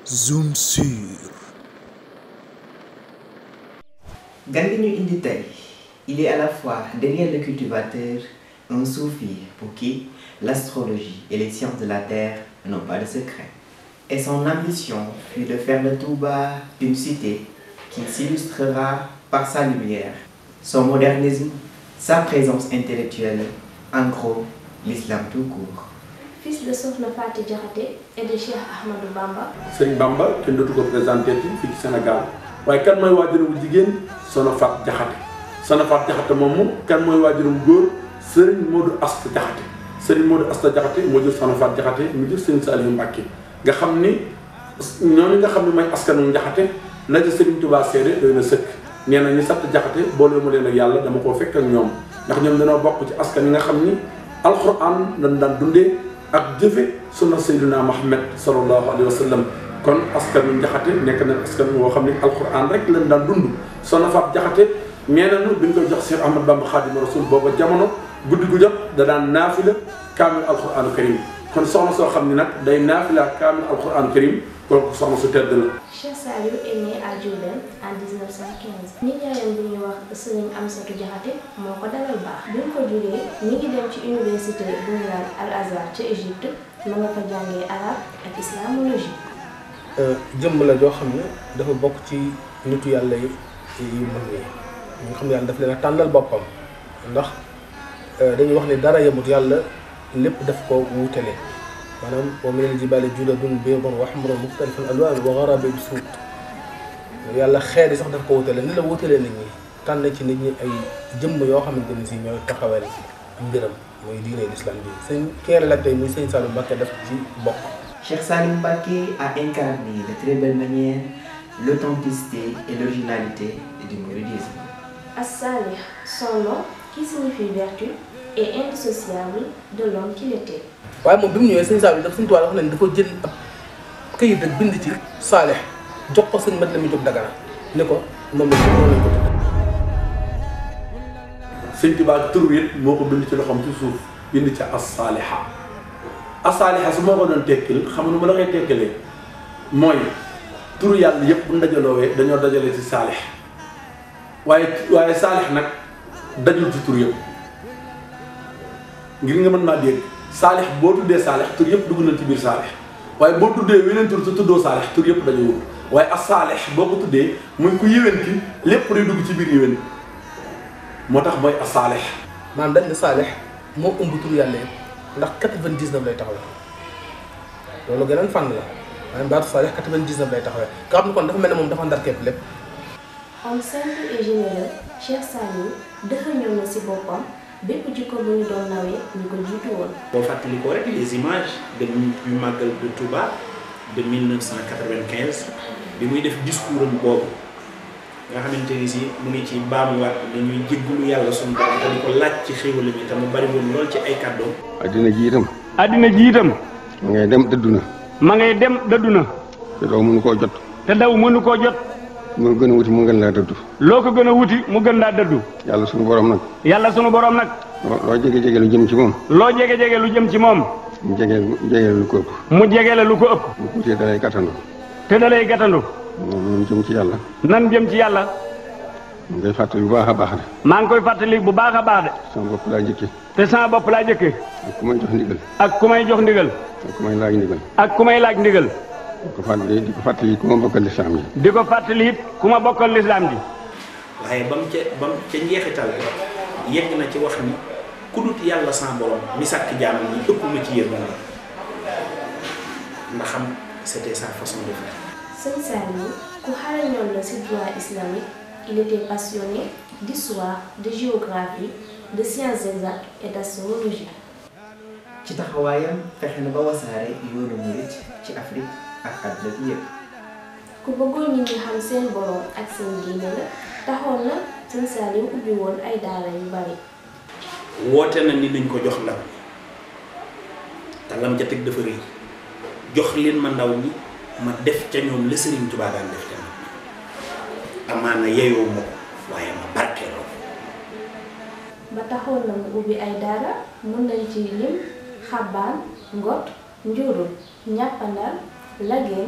Zoom sur. gan gi ñu indi tey il est à la fois derrière le cultivateur un soufi pour qui l'astrologie et les sciences de la terre n'ont pas de secret et son ambition fut de faire de Touba une cité qui s'illustrera par sa lumière son modernisme sa présence intellectuelle en gros l'islam tout court fils de Sokhna Faty Diakhaté et de Cheikh Ahmadou Bamba Sëriñ Bamba kenn dootu ko présenté fii ci Sénégal waaye kan mooy waajuram bu jigéen Soxna Faty Diakhaté Soxna Faty Diakhaté moomu kan mooy waajuram góor Sëriñ Modou Asta Diakhaté Sëriñ Modou Asta Diakhaté moo jur Soxna Faty Diakhaté mu jur Sëriñ Saliou Mbacké nga xam ni ñooñu nga xam ne mooy askanu Diakhaté la ca Sëriñ Touba seede doy na sëkk nee na ñu sant Diakhaté boole ma leen ak yàlla dama koo fekk ak ñoom ndax ñoom dañoo bokk ci askan yi nga xam ni alxuraan lañ daan dundee ak jëfe sunna sayyidina Muhammad sallallahu alayhi wa sallam kon askanu Jaxate nekk na askan woo xam ne alquran rek lañ daan dund Soxna Faty Jaxate nee nañu bi ñu koy jox Cheikh Ahmad Bamba Xaadimu Rasuul booba jamono guddi gu jot da daan naafila kaamil alquranu karim kon soxna soo xam ne nag day naafila kaamil alquranu karim kooku soxna su tedd la Cheikh Saliou est né à Diourbel en 1915 nijaayam bu ñuy wax Serigne Amsatou Diakhaté moo ko dalal baax bi mu ko juree mi ngi dem ci université bu ñu naan Al Azhar ca Égypte ma nga fa jàngee arabe ak islamologie jëmm la joo xam ne dafa bokk ci nitu yàlla yi yu mag yi ñi nga xam ne yàlla daf leen a tànnal boppam ndax dañuy wax ne dara yemut yàlla lépp daf ko wuutale maanaam wa minal jibaali judadun biidun wa humrun mukhtalifun alwaanuha wa gharabiibu suud yàlla xeer yi sax daf ko wuutale ni la wuutalee nit ñi tànn ci nit ñi ay jëmm yoo xamante ne si ñooy taxawal mbiram mooy diine l'islam bi sëñ kee la tey muy sëñ Saliou Mbacké daf ci bokk Cheikh Salim Mbacké a incarné de très belle manière l'authenticité et l'originalité du mouridisme. As-Salih son nom qui signifie vertu est indissociable de l'homme qu'il était waaye moom bi mu ñëwee sëñ Saliou daf suñu tubaab wax nañ dafa jël ab këyit rek bind ci Saalix jox ko sëñ mat la muy jóg dagana ne ko moom la ñu lañ ko tudd sëñ Tuubaa tur wi moo ko bind ci loxoom ci suuf bind ci as-saaliha as-saaliha su ma ko doon tekkil xam nga nu ma la koy tekkilee mooy turu yàlla yëpp bu ndajaloowee dañoo dajale ci saalix waaye waaye saalix nag dajul ci tur yëpp ngir nga mën maa dégg saalix boo tuddee saalix tur yëpp dugg na ci biir saalix waaye boo tuddee weneen tur te tuddoo saalix tur yëpp dajewul waaye as-saalix boo ko tuddee muy ku yéwén ki lépp day dugg ci biir yéwén moo tax mooy as-saalix maanaam dañ ne Saalix moo ëmb tur yàlla yëpp ndax 99 lay taxawee loolu geneen fànn la maanaam baatu Saalix 99 lay taxawee nga xam ne kon dafa mel ne moom dafa ndar képp lépp homme simple et généreux Cheikh Saliou dafa ñëw na ci boppam bépp jikko bu ñu doon nawee ñu ko jiitu woon boo fàttali ko rek les images de du màggal de Touba de 1995 bi muy def discours am boobu nga xamante ni si mu ngi ci baamuwaat dañuy jéggulu yàlla suñu borom te di ko laaj ci xéwal bi te mu bari woon lool ci ay kàddoom. addina ji itam addina ji itam ma ngay dem dëddu na ma ngay dem dëddu na te doo mënu koo jot te daw mënu koo jot mu gën a wuti mu gën laa dëddu loo ko gën a wuti mu gën laa dëddu yàlla sunu borom nag yàlla sunu borom nag loo loo jege jege lu jëm ci moom loo jege jege lu jëm ci moom mu jege jege lu ko ëpp mu jege la lu ko ëpp lu tuutee dalay gàttandu te da lay gàttandu moom jëm ci yàlla nan jëm ci yàlla mu ngay fàttali bu baax a baax de maa ngi koy fàttali bu baax a baax de sama bopp laa njëkke te sama bopp laa jëkke ak ku may jox ndigal ak ku may jox ndigal ak ku may laaj ndigal ak ku may laaj ndigal di ko fàttali di ko fàttali ku ma bokkal lislaam yi di ko fàttali it ku ma bokkal lislaam ji waaye ba mu ca ba mu ca njeexital yegg na ci wax ni ku dut yàlla sans borom mi sàkk jaamam ñi ëpp ma ci yërmande ndax xam c'était sa façon de faire. Sëñ Saliou ku xarañoon la ci droit islamique il était passionné d'histoire de géographie de sciences exactes et d'astrologie ci taxawaayam fexe na ba wasaare yoonu murit ci Afrique ak àdduna bi yëpp. ku bëggoon nit ñi xam seen borom ak seen diine la taxoon na Sëñ Saliou ubbi woon ay daara yu bari woote na ni nañ ko jox ndam te lam ca teg dafa rëy jox leen ma ndaw ñi ma def ca ñoom la Sëriñ Tuubaa daan def ca ñoom amaana yeyoo ma ko waaye ma barkeeloo ba taxoon na mu ubbi ay daara mën nañ ci lim xabaan ngot njurul ñàppandal lageen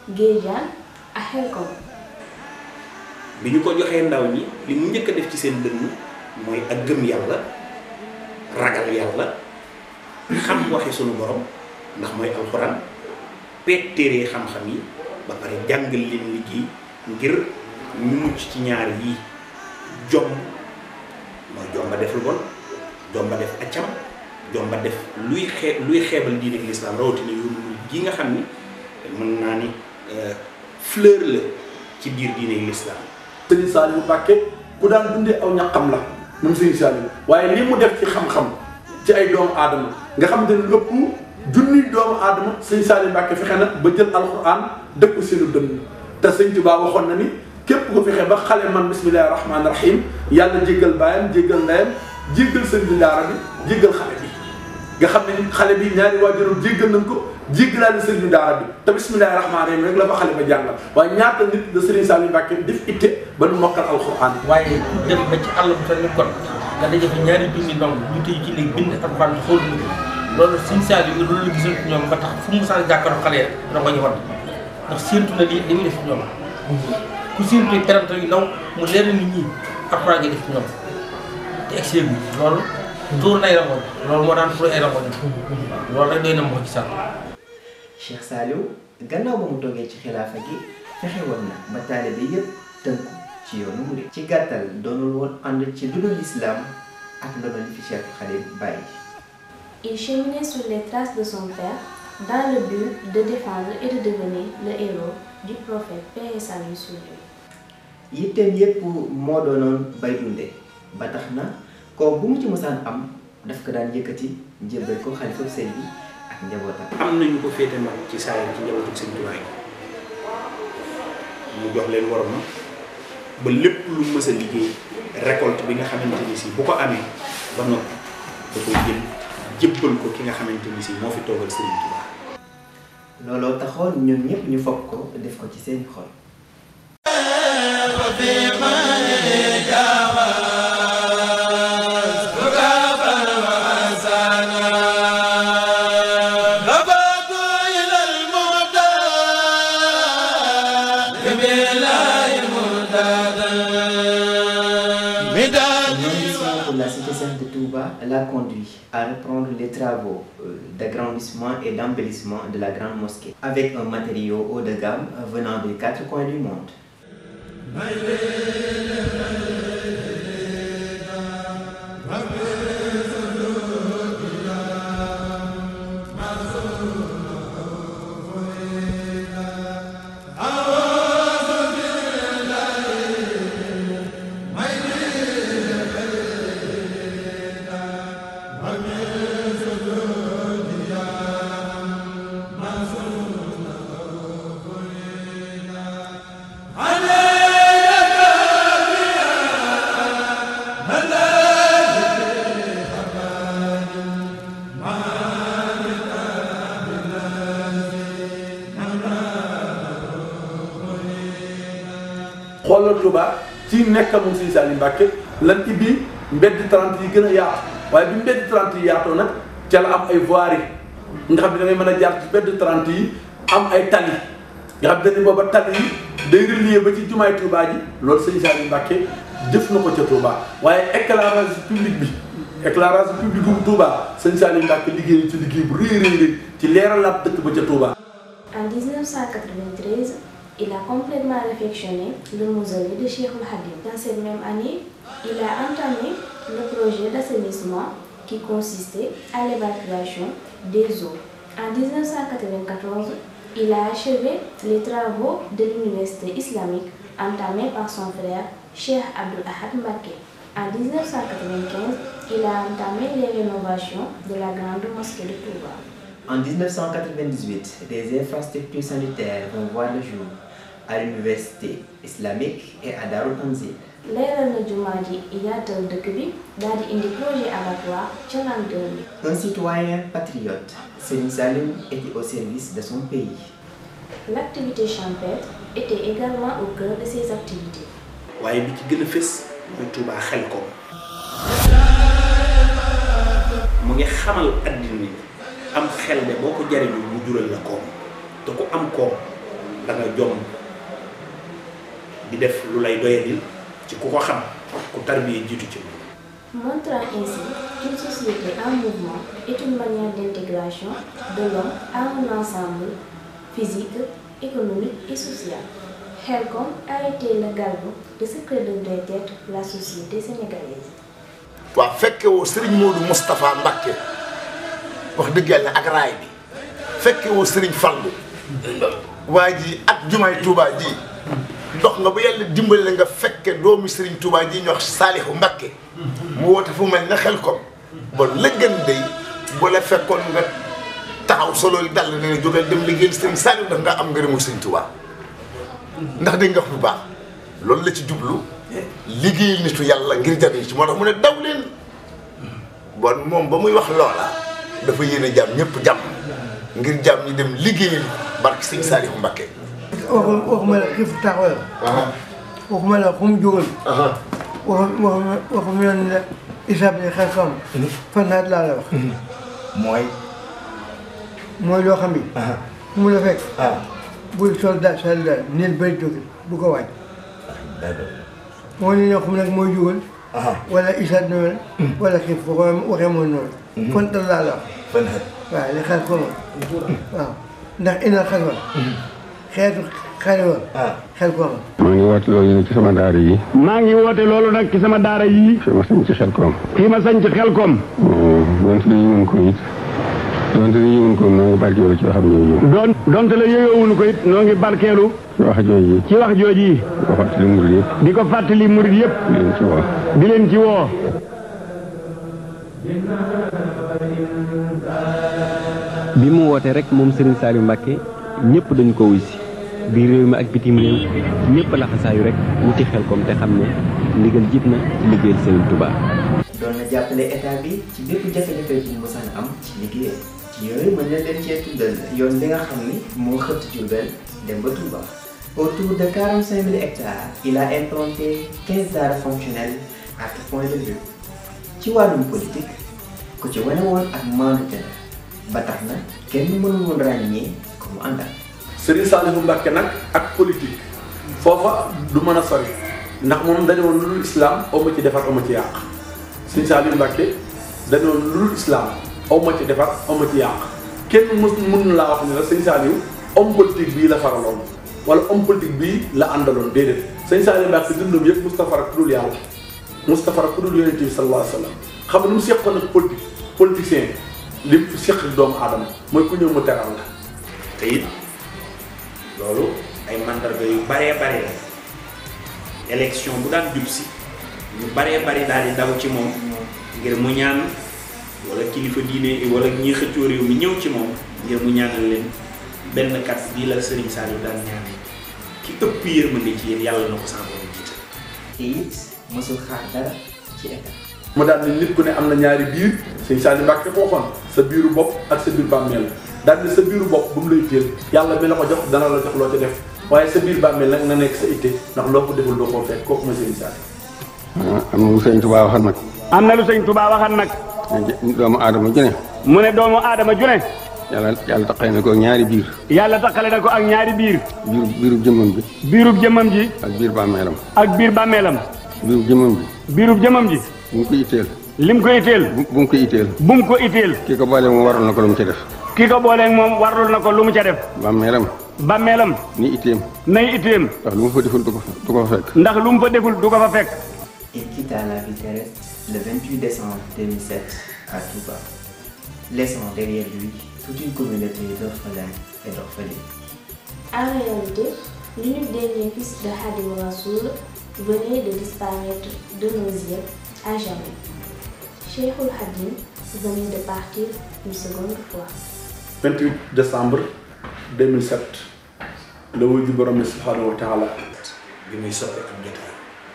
Géejaan ak Xelkom bi ñu ko joxee ndaw ñi li mu njëkk a def ci seen dënn mooy ak gëm yàlla ragal yàlla xam waxi sunu borom ndax mooy alxuraan peet téere xam-xam yi ba pare jàngal leen liggéey ngir ñu mucc ci ñaar yii jom mooy jomba def lu bon jomba def accam jomba def luy xee luy xeebal diine ak lislaam rawatina yoonu gi nga xam ni mën naa ni fleur la ci biir diine ak lislaam sëriñ Saliou Mbacke ku daan dundee aw ñaqam la moom sëriñ Saliou waaye li mu def ci xam-xam ci ay doomu aadama nga xamante ne lépp junniy doomu aadama sëriñ Saliou Mbacke fexe na ba jël alxuraan dëkk ko seenu dënn te sëñ Tuubaa waxoon na ni képp ko fexe ba xale man bismillahi rahmaani rahim yàlla jéggal baayam jéggal ndeyam jéggal sëñ bi daara bi jéggal xale bi nga xam ne xale bi ñaari waajuram jéggal nañ ko jéggalaale sëñ bi daara bi te bismillahi rahmaani rahim rek la fa xale ba jàngal waaye ñaata nit la sëriñ Saliou Mbacke def itte ba nu mokkal alxuraan waaye dem ba ci àll bu toll ni kon nga daje fa ñaari junni ndong ñu tëj ci néeg bind alxuraan xool mu loolu sëñ Saliou loolu la gisoon ci ñoom ba tax fu mu saan jàkkaarloo xale rek dina ko ñu war ndax séentu na lii li muy def ci ñoom ku séentu terante yu ndaw mu leer na nit ñi alxuraan nga def ci ñoom te egg bi loolu tuur nay rangoon loolu moo daan tuur ay rangoon loolu rek doy na moo ci sànq Cheikh Saliou gannaaw ba mu toogee ci xilaafa gi fexe woon na ba taalibe yépp tënku ci yoonu murid ci gàttal doonul woon ànd ci dundal lislaam ak ndono li fi Cheikh Khadim bàyyi Il cheminait sur les traces de son père dans le but de défendre et de devenir le héros du prophète paix et salut sur lui. yitteem yépp moo doonoon bay dunde ba tax na ko bu mu ci mosaan am daf ko daan yëkkati njëbbal ko xalifa sëñ bi ak njabootam am nañu ko féete mag ci saayir ci njabootu sëñ Tuubaa yi mu jox leen waroon ba lépp lu mës a liggéey récolte bi nga xamante ni si bu ko amee ba noppi da koy jël jébbal ko ki nga xamante ni si moo fi toogal sëriñ Tuubaa looloo taxoon ñun ñëpp ñu foog ko def ko ci seen xol pour la cité sainte de Touba l'a conduit à reprendre les travaux euh, d'agrandissement et d'embellissement de la grande mosquée avec un matériau haut de gamme venant des quatre coins du monde. xoolal Touba ci nekkam moom Sëriñ Saliou Mbacke lan ibbi mbedd 30 yi gën a yaatu waaye bi mbedd 30 yi yaatoo nag ca la am ay voirie nga xam ne da ngay mën a jaar ci mbedd 30 yi am ay tali nga xam ne dañu booba tali yi day relier ba ci jumaay Touba ji loolu Sëriñ Saliou Mbacke jëf na ko ca Touba waaye éclairage public bi éclairage public bu Touba Sëriñ Saliou Mbacke liggéey ci liggéey bu rëy rëy rëy ci leeralaat dëkk ba ca Touba. En 1993, il a complètement réfectionné le mausolée de Cheikh Hadim. Dans cette même année, il a entamé le projet d'assainissement qui consistait à l'évacuation des eaux. En 1994, il a achevé les travaux de l'université islamique entamés par son frère Cheikh Abdul Ahad Mbake. En 1995, il a entamé les rénovations de la grande mosquée de Touba. En 1998, des infrastructures sanitaires vont voir le jour à l'université islamique et à Darul Tanzil. leeral na jumaa ji yaatal dëkk bi daal di indi projet abattoir ca l'an 2000. Un citoyen patriote, Serigne Saliou était au service de son pays. L'activité champêtre était également au cœur de ses activités. waaye bi ci gën a fës mooy Touba xel ko mu ngi xamal addina ni am xel de boo ko jariñoo mu jural la koom te ku am koom da nga jom di def lu lay doyadil ci ku ko xam ku tarbiye jiitu ci moom Montrant ainsi qu'une société en mouvement est une manière d'intégration de l'homme à un ensemble physique, économique et social. Helcom a été le galbe de ce que devrait être la société sénégalaise. waaw fekke woo Serigne Modou Moustapha Mbacké wax dëgg yàlla ak raay bi fekke woo Serigne Fallou waa ji ak jumaay Touba ji dox nga ba yàlla dimbali la nga fekke doomu Serigne Touba ji ñu wax Saalihu Mbacké mu woote fu mel ne xel kom bon la gën day bu la fekkoon nga taxaw solo yi dal ne jógal dem liggéeyal Serigne Saalihu ndax nga am ngërëmu Serigne Touba ndax dégg nga wax bu baax loolu la ci jublu liggéeyal nitu yàlla ngir jariñ ci moo tax mu ne daw leen bon moom ba muy wax loola dafa yéene jàmm ñëpp jàmm ngir jàmm ñi dem liggéeyal barke Sëñ Saalihu Mbacké waxu waxuma la xiif taxawal waxuma la fu mu jógal waxu waxuma waxuma la ne la isaab li xel xam fan naat laa la wax mooy mooy loo xam ni fu mu la fekk buy sol daal sol daal neel bëri jóge bu ko wàññi moo ne ñoo xam nag mooy jógal wala isaab noonu wala xiif bu ko waxee mooy noonu fan tal laa la wax waaw li xel ko waaw ndax ina xel wa xeetu xel wa xel ko maa ngi woote loolu nag ci sama daara yi maa ngi woote loolu nag ci sama daara yii fi ma sañ ci xel koom fii ma sañ ci xel koom donte dañu mën ko it donte dañu mën ko noo ngi barkeelu ci waxam jooju doon donte la yeyowuñu ko it noo ngi barkeelu ci wax jooju ci wax jooji yi ko fàttali murid yëpp di ko fàttali murid yëpp di leen ci woo di leen ci woo bi mu wootee rek moom Serigne Saliou Mbacké ñëpp dañu ko wuy si biir réew mi ak bitim réew ñëpp laxasaayu rek wuti xel kom te xam ne ndigal jib na ci liggéeyal Serigne Touba. doon na jàppale état bi ci bépp jafe-jafe bu mu mosaan am ci liggéeyam ci yooyu mën na leen cee tuddal yoon bi nga xam ni moo xëtt Diourbel dem ba Touba. autour de 45 000 hectares il a implanté 15 daara fonctionnelles à tout point de vue ci wàllum politique ku ci wane woon ak maandute la ba tax na kenn mënul woon ràññee ko mu àndal. Serigne Saliou Mbacké nag ak politique foofa du mën a sori ndax moom dañu woon lu dul islam aw ma ci defar aw ma ci yàq Serigne Saliou Mbacké dañu woon lu dul islam aw ma ci defar aw ma ci yàq kenn mës mën laa wax ne la Serigne Saliou homme politique bii la faraloon wala homme politique bii la àndaloon déedéet Serigne Saliou Mbacké dundam yëpp Moustapha rek ku dul yàlla Moustapha rek ku dul yonent bi sallallahu alayhi wa sallam xam nga lu mu seqoon ak politique politicien li mu seq doomu aadama mooy ku ñëw mu teral la te it loolu ay mandarga yu baree bare la élection bu daan jub si ñu baree bari daal di daw ci moom ngir mu ñaan wala kilifa diine wala ñi xëccoo réew mi ñëw ci moom ngir mu ñaanal leen benn kat bii la Serigne Saliou daan ñaane ki ëpp yërmande ci yéen yàlla na ko sama borom jiital te it mosul xaar dara ci état. mu daal ni nit ku ne am na ñaari biir sëñ Saliou Mbacké ko waxoon sa biiru bopp ak sa biir bàmmeel daal ni sa biiru bopp bu mu lay téel yàlla mi la ko jox dana la jox loo ci def waaye sa biir bàmmeel nag na nekk sa itte ndax loo ko deful doo koo fekk kooku mooy sëñ Saliou am na lu sëñ Tuubaa waxal nag am na lu sëñ Touba waxan nag doomu aadama ju ne mu ne doomu aadama ju ne yàlla yàlla taqale na ko ñaari biir yàlla takkale na ko ak ñaari biir biiru biiru jëmmam bi biirub jëmmam ji ak biir bàmmeelam ak biir bàmmeelam biiru jëmmam bi biirub jëmmam ji bu mu ko itteel lim ko itteel bu bu mu ko itteel bu mu ko itteel kii ko boole moom waral na ko lu mu ci def ki ko booleeg moom warlul na ko lu mu ca def bàmmeelam bàmmeelam ni itteem nay itteem ndax lu mu fa deful du ko fa du ko fa fekk ndax lu mu fa deful du ko fa fekk Il quitta la vie terrestre le 28 décembre 2007 à Touba, laissant derrière lui toute une communauté d'orphelins et d'orphelines. En réalité, l'unique dernier fils de Hadim Rassoul venait de disparaître de nos yeux à jamais. Cheikhul Hadim venait de partir une seconde fois. 28 décembre 2007 la wuy ji borom bi subhanahu wa taala bi muy soppi am jotaay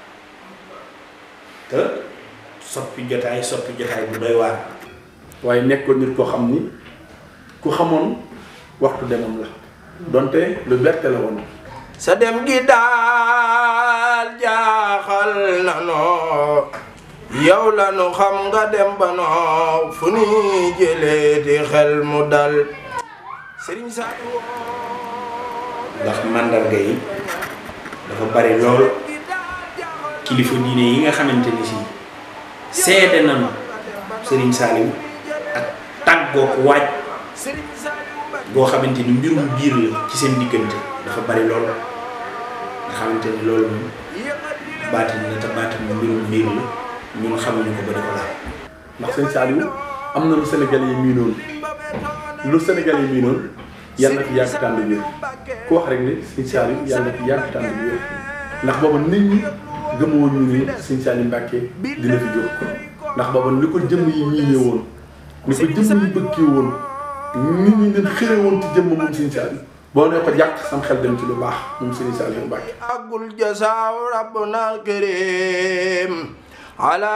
te soppi jotaay soppi jotaay bu doy waar waaye nekkoon nit koo xam ni ku xamoon waxtu demam la donte lu berte la woon sa dem gi daal jaaxal nanoo yow la nu xam nga dem ba noo fu ni jëlee di xel mu dal Serigne Saliou ndax màndarga yi dafa bari lool kilifa diine yi nga xamante ni si seede nañu Serigne Saliou ak tàggoog waaj boo xamante ni mbirum biir la ci seen diggante dafa bari lool nga xamante ni loolu moom baatin la te baatin mu mbirum biir la ñun xamuñu ko ba di ko laal ndax sëñ Saliou am na lu Sénégal yi miinoon lu Sénégal yi miinoon yàlla na fi yàgg tànn wér ku wax rek ne sëñ Saliou yàlla na fi yàgg tànn wér ndax booba nit ñi gëmoon ñu ni sëñ Saliou Mbacke dina fi jóg ndax booba ni ko jëmm yi miine woon ni ko jëmm yi bëggee woon nit ñi leen xëre woon ci jëmm moom sëñ Saliou boo nee ko jàkk sam xel dem ci lu baax moom sëñ Saliou Mbacke أقول جزاء ربنا الكريم على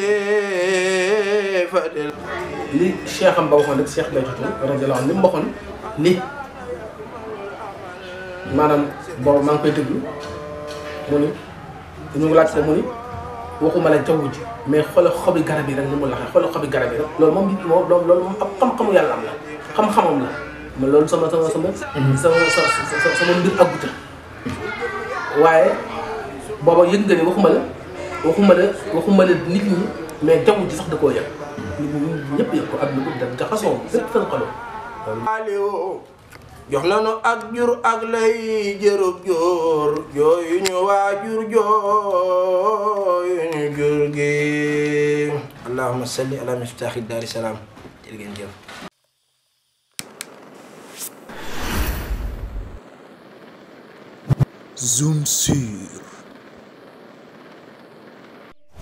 خليفة li cheikh am ba waxoon rek cheikh Béthio Thioune radiyallahu anhu li mu waxoon ni maanaam boobu maa ngi koy déglu mu ni ñu ngi laaj ko mu ni waxuma la jaww ji mais xoolal xobi garab yi rek ni mu laxee xoolal xobi garab yi rek loolu moom moom loolu moom ab xam-xamu yàlla am la xam-xamam la mais loolu sama sama sama sama sama sama mbir agguta waaye booba yëg nga ni waxuma la waxuma la waxuma la nit ñi mais jaww ji sax da koo yëg nit ñi ñëpp yëg ko ak lu ko def jaxasoo lépp seen xoloo Aliou jox nañu ak jur ak lay jërëb joor jooyu ñu waajur jooyu ñu jur gi allahumma salli ala miftaaxi daari salaam jërë ngeen jëf Zoom sur